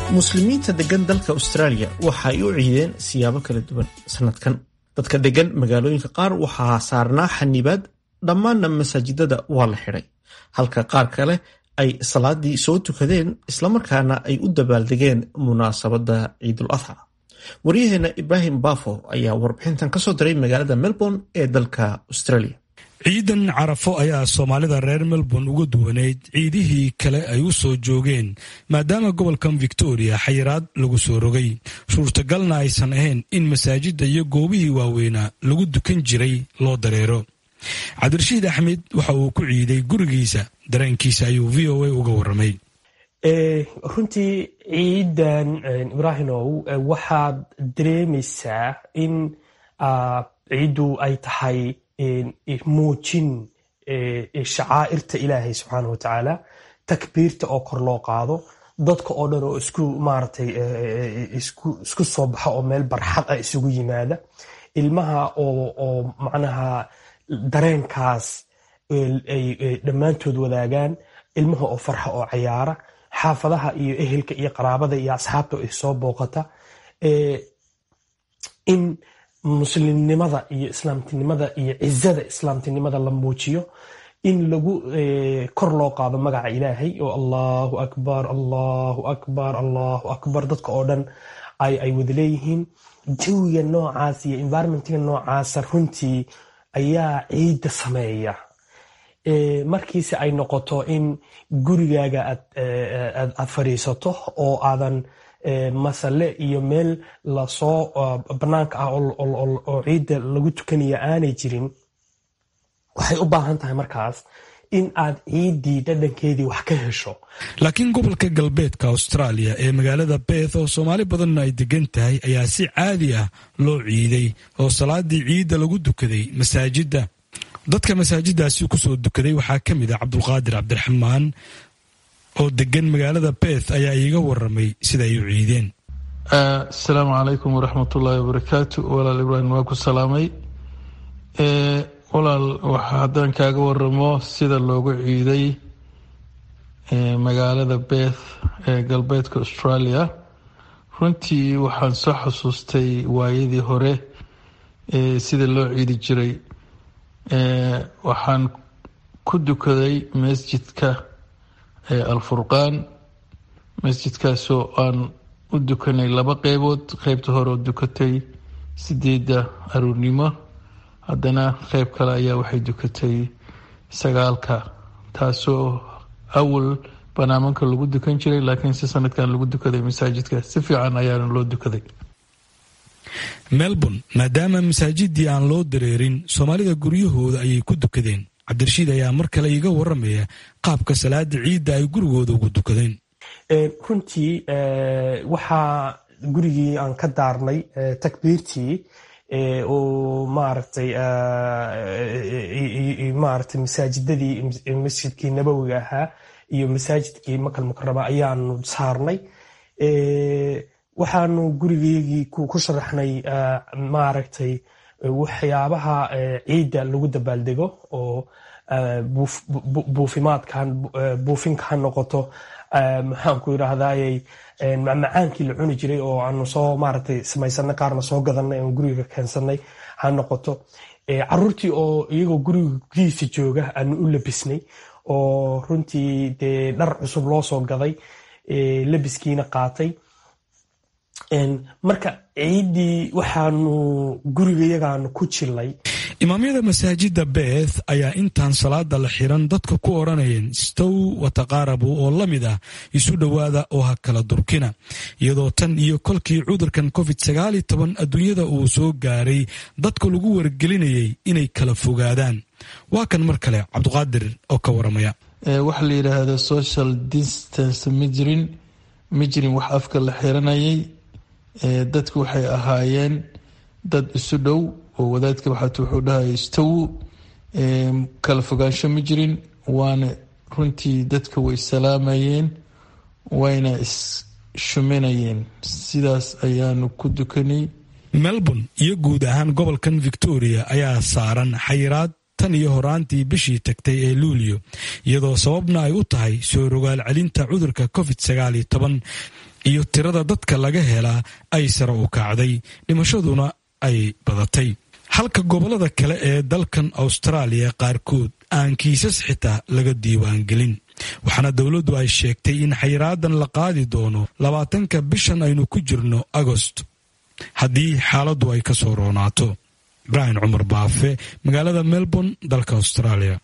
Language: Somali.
muslimiinta degan dalka australia waxa ay u ciideen siyaabo kala duwan sanadkan dadka degan magaalooyinka qaar waxaa saarnaa xanibaad dhammaanna masaajidada waa la xidhay halka qaar kale ay salaadii soo tukadeen islamarkaana ay u dabaaldegeen munaasabadda ciidul adxa waryaheena ibraahim bafo ayaa warbixintan kasoo diray magaalada melbourne ee dalka australia ciidan carafo ayaa soomaalida reer melbourne uga duwaneyd ciidihii kale ay u soo joogeen maadaama gobolkan victoria xayiraad lagu soo rogay suurtagalna aysan ahayn in masaajidda iyo goobihii waaweynaa lagu dukan jiray loo dareero cabdirashiid axmed waxa uu ku ciiday gurigiisa dareenkiisa ayuu v o a uga waramay runtii ciidan ibraahimow waxaad dareemaysaa in ciiddu ay tahay muujin shacaa'irta ilaahay subxaana wa tacaala takbiirta oo kor loo qaado dadka oo dhan oo isku maaratay isku soo baxa oo meel barxad ah isugu yimaada ilmaha oo macnaha dareenkaas ay dhammaantood wadaagaan ilmaha oo farxa oo cayaara xaafadaha iyo ehelka iyo qaraabada iyo asxaabta ay soo booqata in muslimnimada iyo islaamtinimada iyo cizada islaamtinimada la muujiyo in lagu kor loo qaado magaca ilaahay oo allahu akbar allahu akbar allahu akbar dadka oo dhan ay wada leeyihiin jawiga noocaas iyo environmentga noocaasa runtii ayaa ciidda sameeya markiise ay noqoto in gurigaaga aad fadhiisato oo aadan masale iyo meel lasoo banaanka ah oo ciidda lagu tukanaya aanay jirin waxay u baahan tahay markaas in aad ciiddii dhadhankeedii wax ka hesho laakiin gobolka galbeedka australia ee magaalada beeth oo soomaali badanna ay degan tahay ayaa si caadi ah loo ciiday oo salaadii ciidda lagu dukaday masaajidda dadka masaajiddaasi kusoo dukaday waxaa ka mid ah cabdulqaadir cabdiraxmaan oo degan magaalada beeth ayaa iiga waramay sida ay u ciideen asalaamu calaykum waraxmatullaahi wabarakaatu walaal ibraahim waa ku salaamay walaal haddaan kaaga waramo sida loogu ciiday magaalada beeth ee galbeedka australia runtii waxaan soo xasuustay waayadii hore sida loo ciidi jiray waxaan ku dukaday masjidka alfurqaan masjidkaasoo aan u dukanay laba qeybood qeybta hore oo dukatay sideedda aruurnimo haddana qeyb kale ayaa waxay dukatay sagaalka taasoo awal banaamanka lagu dukan jiray laakiin si sanadkan lagu dukaday masaajidka si fiican ayaana loo dukaday melbourne maadaama masaajidii aan loo dareerin soomaalida guryahooda ayay ku dukadeen cabdirashiid ayaa mar kale iiga waramaya qaabka salaada ciidda ay gurigooda ugu dukadeen runtii waxaa gurigii aan ka daarnay takbiirtii oo maaragtay maaragtay masaajidadii masjidkii nabowiga ahaa iyo masaajidkii makal mukarama ayaanu saarnay waxaanu gurigeygii ku sharaxnay maaragtay waxyaabaha ciidda lagu dabaaldego oo buufimaadkan buufinka ha noqoto maxaanku yidhaahdayy macmacaankii la cuni jiray oo aanu soo maaragtay samaysanay qaarna soo gadanay aan guriga keensanay ha noqoto caruurtii oo iyagoo gurigiisa jooga aanu u labisnay oo runtii dee dhar cusub loo soo gaday labiskiina qaatay marka ciiddii waxaanu gurigayagaanu ku jilay imaamyada masaajidda beeth ayaa intaan salaada la xiran dadka ku odhanayeen stow wataqaarabu oo la mid ah isu dhowaada oo ha kala durkina iyadoo tan iyo kolkii cudurkan covid sagaali toban adduunyada uu soo gaaray dadka lagu wargelinayay inay kala fogaadaan waa kan mar kale cabduqaadir oo ka waramaya waxa la yidhaahda social distance ma jirin ma jirin wax afka la xiranayay dadku waxay ahaayeen dad isu dhow oo wadaadka waxaat wuxuu dhahaya istawu kala fogaansho ma jirin waana runtii dadka way salaamayeen wayna is-shuminayeen sidaas ayaanu ku dukanay melbourne iyo guud ahaan gobolkan victoria ayaa saaran xayiraad tan iyo horaantii bishii tagtay ee luulyo iyadoo sababna ay u tahay soo rogaal celinta cudurka covid sagaal iyo toban iyo tirada dadka laga helaa ay sare u kacday dhimashaduna ay badatay halka gobollada kale ee dalkan austraaliya qaarkood aan kiisas xitaa laga diiwaangelin waxaana dowladdu ay sheegtay in xayraadan la qaadi doono labaatanka bishan aynu ku jirno agost haddii xaaladdu ay ka soo roonaato ibraahim cumar baafe magaalada melbourne dalka austraaliya